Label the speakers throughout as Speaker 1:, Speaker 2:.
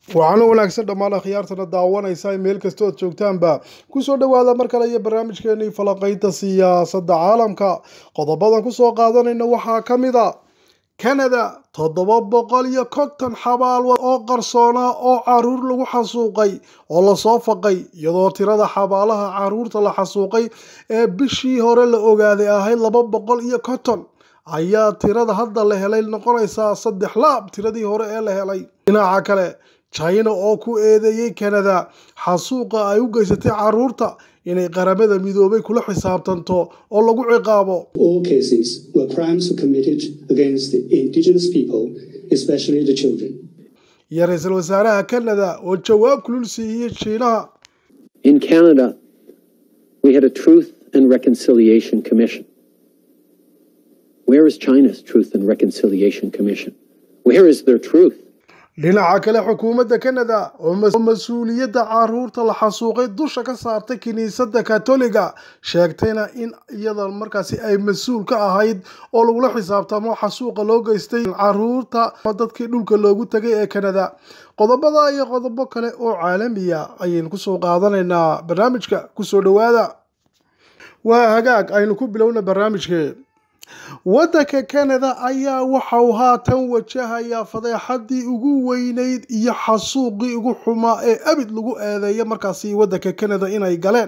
Speaker 1: waxaana wanaagsan dhammaan akhyaartana daawanaysa meel kasta ood joogtaanba kusoo dhowaada mar kale iyo barnaamijkeenii falaqaynta siyaasadda caalamka qodobadan kusoo qaadanayna waxaa ka mid a kanada toddoba boqol iyo konton xabaalwad oo qarsoona oo caruur lagu xasuuqay oo lasoo faqay iyadoo tirada xabaalaha caruurta la xasuuqay ee bishii hore la ogaaday ahayd laba boqol iyo konton ayaa tirada hadda la helay noqonaysaa saddex laab tiradii hore ee la helay dhinaca kale china oo ku eedeeyey kanada xasuuqa ay u geysatay caruurta inay qaramada midoobay kula xisaabtanto oo lagu ciqaabo
Speaker 2: All cases were crimes committed against the indigenous people, especially the children.
Speaker 1: iyo ra-iisul wasaaraha kanada oo jawaab kulul siiyey shiinaha
Speaker 3: In Canada, we had a Truth and Reconciliation Commission. Where is China's Truth and Reconciliation Commission? Where is their truth?
Speaker 1: dhinaca kale xukuumadda kanada oo mas- oo mas-uuliyadda caruurta la xasuuqay dusha ka saartay kiniisadda katoliga sheegtayna in iyada markaasi ay mas-uul ka ahayd oo lagula xisaabtamo xasuuqa loo geystay caruurta dadkii dhulka loogu tegay ee kanada qodobada iyo qodobo kale oo caalamiya ayaynu kusoo qaadanaynaa barnaamijka kusoo dhowaada waa hagaag aynu ku bilowna barnaamijkee waddanka kanada ayaa waxa uu haatan wajahayaa fadeexadii ugu weyneyd iyo xasuuqii ugu xumaa ee abid lagu eedeeya markaasi waddanka kanada inay galeen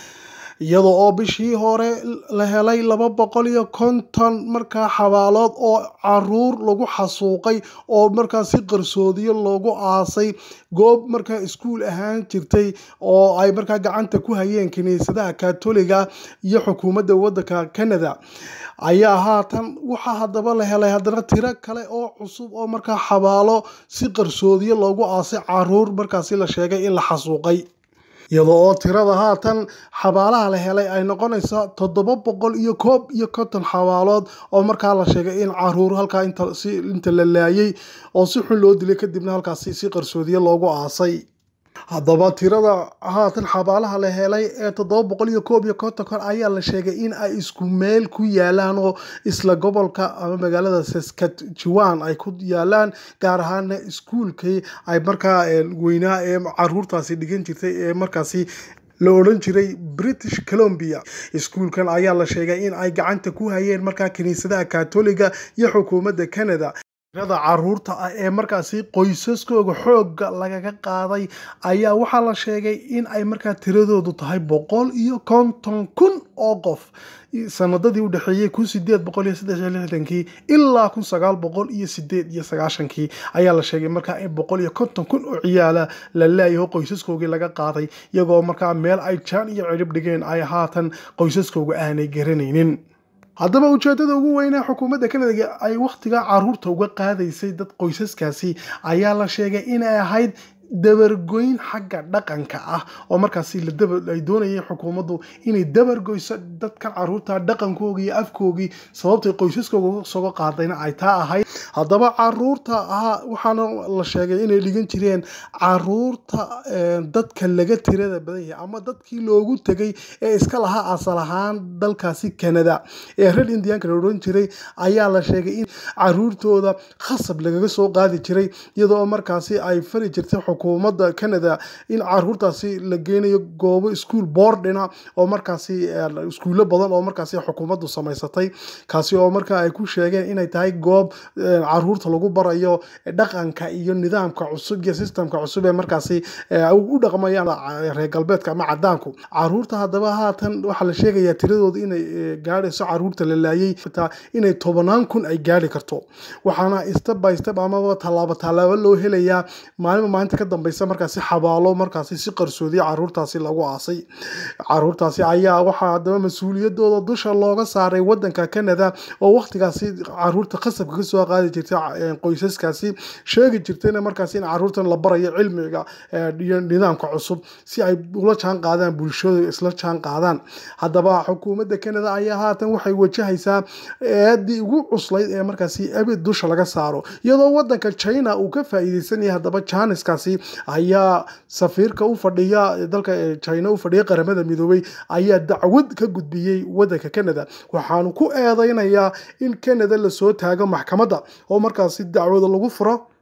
Speaker 1: iyada oo bishii hore la helay laba boqol iyo konton markaa xabaalood oo caruur lagu xasuuqay oo markaasi qarsoodiyo loogu aasay goob markaa iskuul ahaan jirtay oo ay markaa gacanta ku hayeen kiniisadaha katoliga iyo xukuumadda waddanka canada ayaa haatan waxaa haddaba la helay haddana tiro kale oo cusub oo markaa xabaalo si qarsoodiyo loogu aasay caruur markaasi la sheegay in la xasuuqay iyadoo oo tirada haatan xabaalaha la helay ay noqonaysa toddoba boqol iyo koob iyo konton xabaalood oo markaa la sheegay in caruur halkaa inta si inta la laayay oo si xun loo dilay kadibna halkaasi si qarsoodiye loogu aasay haddaba tirada haatan xabaalaha la helay ee toddoba boqol iyo koob iyo konton kon ayaa la sheegay in ay isku meel ku yaalaan oo isla gobolka ama magaalada saskatchewan ay ku yaalaan gaar ahaana iskuulkii ay markaa weynaa ee caruurtaasi dhigan jirtay ee markaasi la odhan jiray british columbia iskuulkan ayaa la sheegay in ay gacanta ku hayeen markaa kiniisadaha katoliga iyo xukuumadda canada tirada caruurta ah ee markaasi qoysaskooga xoogga lagaga qaaday ayaa waxaa la sheegay in ay markaa tiradoodu tahay boqol iyo konton kun oo qof sanadadii u dhexeeyey kun sideed boqol iyo saddex iyo lixdankii ilaa kun sagaal boqol iyo sideed iyo sagaashankii ayaa la sheegay markaa in boqol iyo konton kun oo ciyaala la laayaho qoysaskoogii laga qaaday iyagoo markaa meel ay jaan iyo cirib dhigeen ay haatan qoysaskooga aanay garanaynin haddaba ujeedada ugu weynee xukuumadda kanada ay wakhtigaa caruurta uga qaadaysay dad qoysaskaasi ayaa la sheegay inay ahayd dabargoyn xagga dhaqanka ah oo markaasi ay doonayeen xukuumaddu inay dabargoyso dadka caruurta dhaqankoogii iyo afkoogii sababtay qoysaskooga soga qaadayna ay taa ahayd haddaba caruurta ahaa waxaana la sheegay inay dhigan jireen caruurta dadka laga tirada badan yahay ama dadkii loogu tegay ee iska lahaa asal ahaan dalkaasi canada ee reer indianka la odhan jiray ayaa la sheegay in caruurtooda khasab lagaga soo qaadi jiray iyadoo markaasi ay fari jirtay xukuumadda canada in caruurtaasi la geynayo goobo iskuol boordhina oo markaasi iskuulo badan oo markaasi xukuumaddu samaysatay kaasi oo markaa ay ku sheegeen inay tahay goob caruurta lagu barayo dhaqanka iyo nidaamka cusub iyo sistemka cusub ee markaasi u dhaqmayaan reer galbeedka ama cadaanku caruurta haddaba haatan waxaa la sheegayaa tiradooda inay gaadhayso caruurta la laayay inay tobanaan kun ay gaadhi karto waxaana step by step amaba tallaabo tallaabo loo helayaa maalinba maalinta ka dambeysa markaasi xabaalo markaasi si qarsoodiya caruurtaasi lagu aasay caruurtaasi ayaa waxaa haddaba mas-uuliyadooda dusha looga saaray wadanka canada oo waqtigaasi caruurta khasabka kasoo qaadi jirtay qoysaskaasi sheegi jirtayna markaasi in caruurtan la barayo cilmiga iyo nidaamka cusub si ay ula jaan qaadaan bulshada isla jaan qaadaan haddaba xukuumadda canada ayaa haatan waxay wajahaysaa eedii ugu cuslayd ee markaasi abid dusha laga saaro iyadoo wadanka china uu ka faa'iideysanaya haddaba janiskaasi ayaa safiirka u fadhiya dalka china u fadhiya qaramada midoobay ayaa dacwad ka gudbiyey wadanka canada waxaanu ku eedeynayaa in canada lasoo taago maxkamadda oo markaasi dacwada lagu furo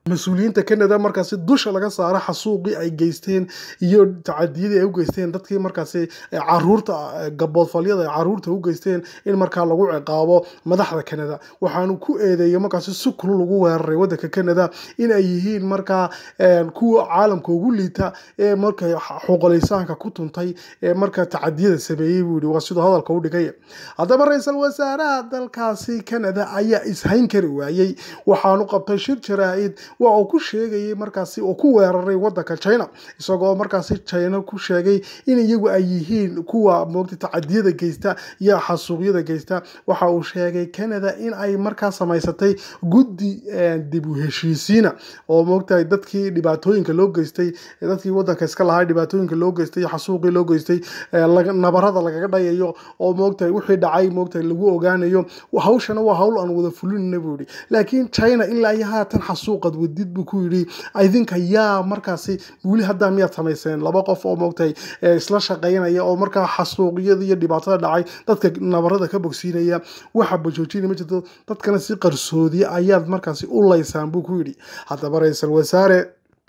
Speaker 1: mas-uuliyiinta canada markaasi dusha laga saaro xasuuqii ay geysteen iyo tacadiyadii ay u geysteen dadkii markaasi caruurta gaboodfalyada ay caruurta u geysteen in markaa lagu ciqaabo madaxda canada waxaanu ku eedeeyay markaasi si kulul lagu weeraray wadanka canada in ay yihiin markaa kuwa caalamka ugu liita ee marka xuqulaysaanka ku tuntay ee marka tacadiyada sameeyey buu yihi waa siduu hadalka u dhigay haddaba ra-iisul wasaaraha dalkaasi canada ayaa ishayn kari waayey waxaanu qabtay shir jaraa-id waa uu ku sheegayay markaasi oo ku weeraray wadanka china isagoo markaasi china ku sheegay in iyagu ay yihiin kuwa moogta tacadiyada geysta iyo xasuuqyada geysta waxa uu sheegay canada in ay markaa samaysatay guddi dib u heshiisiina oo moogtahay dadkii dhibaatooyinka loo geystay dadkii wadanka iska lahaa dhibaatooyinka loo geystay xasuuqii loo geystay nabarada lagaga dhayayo oo moogtahay wixii dhacay moogtahay lagu ogaanayo hawshana waa hawl aan wada fulinayna buu yihi laakiin china ilaa iyo haatan xasuuqad wadid buu ku yidhi idinka yaa markaasi weli haddaa miyaad samayseen laba qof oo moogtahay isla shaqaynaya oo markaa xasuuqyada iyo dhibaatada dhacay dadka nabarada ka bogsiinaya waxa bajoojina ma jirto dadkana si qarsoodiya ayaad markaasi u laysaan buu ku yidhi haddaba ra-iisul wasaare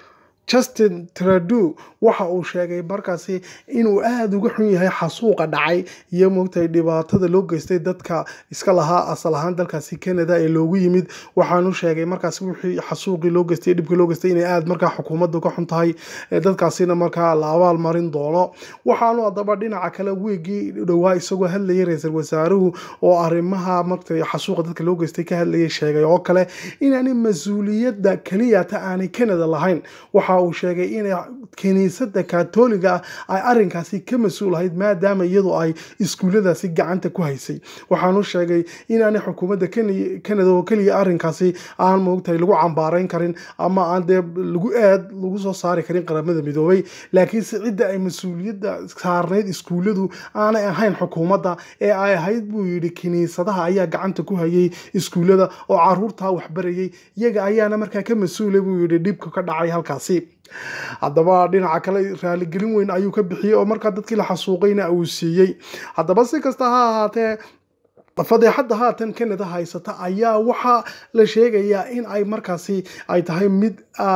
Speaker 1: justin tradu waxa uu sheegay markaasi inuu aada uga xun yahay xasuuqa dhacay iyo moogtahay dhibaatada loo geystay dadka iska lahaa asal ahaan dalkaasi canada ee loogu yimid waxaanu sheegay markaasi wixii xasuuqii loo geystay dhibkii loo geystay inay aada markaa xukuumadda ka xun tahay dadkaasina markaa la abaal marin doono waxaanu haddaba dhinaca kale weegii dhowaa isagoo hadlayay ra-iisul wasaaruhu oo arrimaha marta xasuuqa dadka loo geystay ka hadlayay sheegay oo kale inaanay mas-uuliyadda keliyata aanay canada lahayn waxa uu sheegay inay kiniisadda katoliga ah ay arinkaasi ka mas-uul ahayd maadaama iyadu ay iskuulladaasi gacanta ku haysay waxaanu sheegay inaanay xukuumadda canada oo keliya arinkaasi aan moogtahay lagu cambaarayn karin ama aan dee lagu aad lagu soo saari karin qaramada midoobay laakiinse cidda ay mas-uuliyadda saarnayd iskuulladu aanay ahayn xukuumadda ee ay ahayd buu yidhi kiniisadaha ayaa gacanta ku hayay iskuullada oo caruurtaa waxbarayay iyaga ayaana markaa ka mas-uula buu yidhi dhibka ka dhacay halkaasi haddaba dhinaca kale raaligelin weyn ayuu ka bixiyey oo markaa dadkii la xasuuqayna uu siiyey haddaba si kasta ha ahaatee fadeexadda haatan canada haysata ayaa waxaa la sheegayaa in ay markaasi ay tahay mid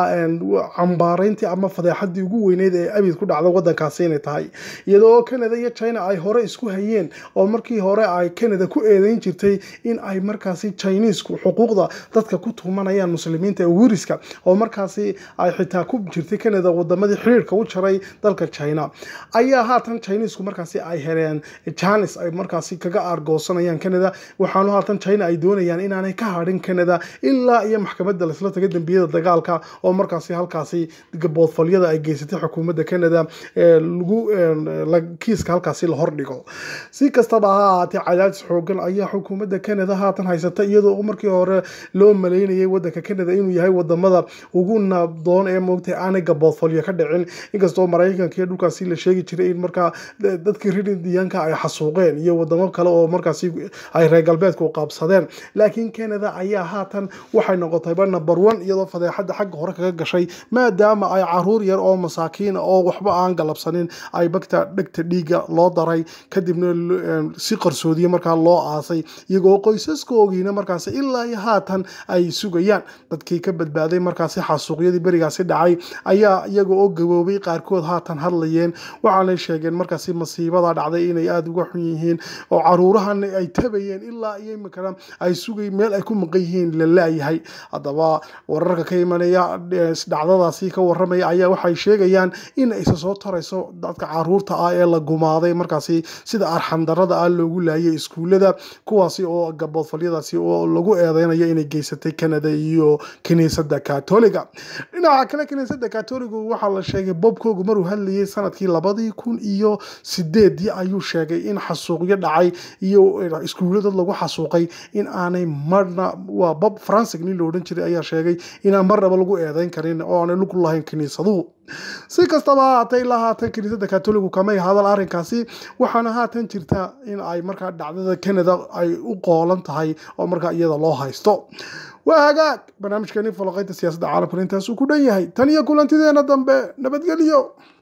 Speaker 1: cambaarayntii ama fadeexadii ugu weyneyd ee abid ku dhacda wadankaasi inay tahay iyadoo canada iyo china ay hore isku hayeen oo markii hore ay canada ku eedeyn jirtay in ay markaasi chinesku xuquuqda dadka ku tuumanayaan muslimiinta ee wiriska oo markaasi ay xitaa ku jirtay canada wadamadii xiriirka u jaray dalka china ayaa haatan chinesku markaasi ay heleen janis ay markaasi kaga aargoosanayaan canada waxaanu haatan china ay doonayaan inaanay ka hadhin canada ilaa iyo maxkamadda laisla taga dembiyada dagaalka oo markaasi halkaasi boodfalyada ay geysatay xukuumadda canada lagu kiiska halkaasi la hordhigo si kastaba ha ahaatee cadaadis xoogan ayaa xukuumadda canada haatan haysata iyadoo markii hore loo maleynayay wadanka canada inuu yahay wadamada ugu nabdoon ee moogtay aanay gaboodfalyo ka dhicin inkastoo maraykanka iyo dhulkaasi la sheegi jiray in markaa dadkii ridindiyaanka ay xasuuqeen iyo wadamo kale oo markaasi ay reer galbeedku qaabsadeen laakiin canada ayaa haatan waxay noqotayba number one iyadoo fadeexadda xagga hore kaga gashay maadaama ay caruur yar oo masaakiina oo waxba aan galabsanin ay bagta dhegta dhiiga loo daray kadibna si qarsoodiye markaa loo aasay iyagoo qoysaskoogiina markaasi ilaa iyo haatan ay sugayaan dadkii ka badbaaday markaasi xasuuqyadii berigaasi dhacay ayaa iyaga oo gaboobay qaarkood haatan hadlayeen waxaanay sheegeen markaasi masiibada dhacday inay aada uga xun yihiin oo caruurahan ay tabayeen ilaa iyo imikana ay sugay meel ay ku maqan yihiin la laayahay haddaba wararka ka imanaya dhacdadaasi ka waramaya ayaa waxay sheegayaan in aysa soo tarayso dadka caruurta ah ee la gumaaday markaasi sida arxandarada ah loogu laayay iskuullada kuwaasi oo gaboodfalyadaasi oo lagu eedeynayo inay geysatay canada iyo kiniisadda katoliga dhinaca kale kiniisadda katoligu waxaa la sheegay bobkoogu maruu hadlayay sanadkii labadii kun iyo sideedii ayuu sheegay in xasuuqyo dhacay iyo iskuulla dad lagu xasuuqay in aanay marna waa bob francig nin la odhan jiray ayaa sheegay inaan marnaba lagu eedeyn karin oo aanay lug lahayn kiniisaduhu si kastaba haatay ilaa haatan kiniisadda katoligu kamay hadal arrinkaasi waxaana haatan jirta in ay markaa dhacdada canada ay u qoolan tahay oo markaa iyada loo haysto waa hagaag barnaamijkeeni falaqaynta siyaasadda caalamkan intaasuu ku dhan yahay tan iyo kulantideena dambe nabadgelyo